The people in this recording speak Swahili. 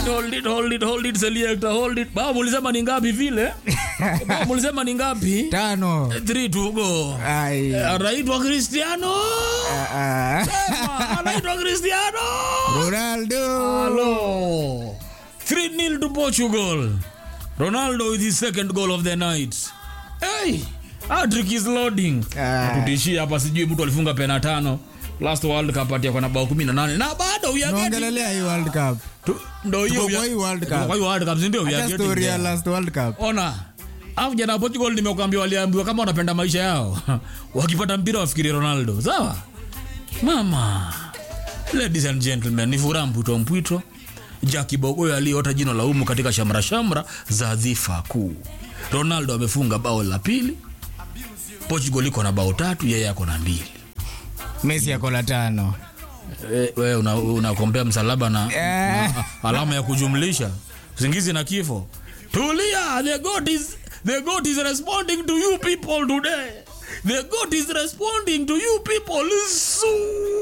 it, hold it, hold it, hold it, selector, hold it. Babu ulisema ni ngapi vile? Babu ulisema ni ngapi? tano 3 to go. Ai. Anaitwa Cristiano. Ah, ah. Sema, Anaitwa Cristiano. ronaldo Hello. 3-0 to Portugal. Ronaldo with his second goal of the night. Hey, hat-trick is loading. Ah. Tutishia hapa sijui mtu alifunga pena tano. Last World Cup atia kwa na bao 18 na bado we are getting naongelelea hii world cup Tu- ndo hiyo Tuko we kwa are- hii World Cup. tuko kwa hii World Cup, si ndio? We are hata getting story ya there. last world cup Ona. Au vijana wa Portugal nimekuambia waliambiwa kama wanapenda maisha yao. Wakipata mpira wafikiri Ronaldo. Sawa? Mama. Ladies and gentlemen, ni furaha mpwito mpwito. Jackie Bogoyo aliyeota jino la umu katika shamra shamra za dhifa kuu. Ronaldo amefunga bao la pili. Portugal iko na bao tatu, yeye ako na mbili. messi ako la tano Eh, wewe una- unakombea msalaba na, Eh. na alama ya kujumlisha usingizi na kifo tulia the god is the god is responding to you people today the god is responding to you people soon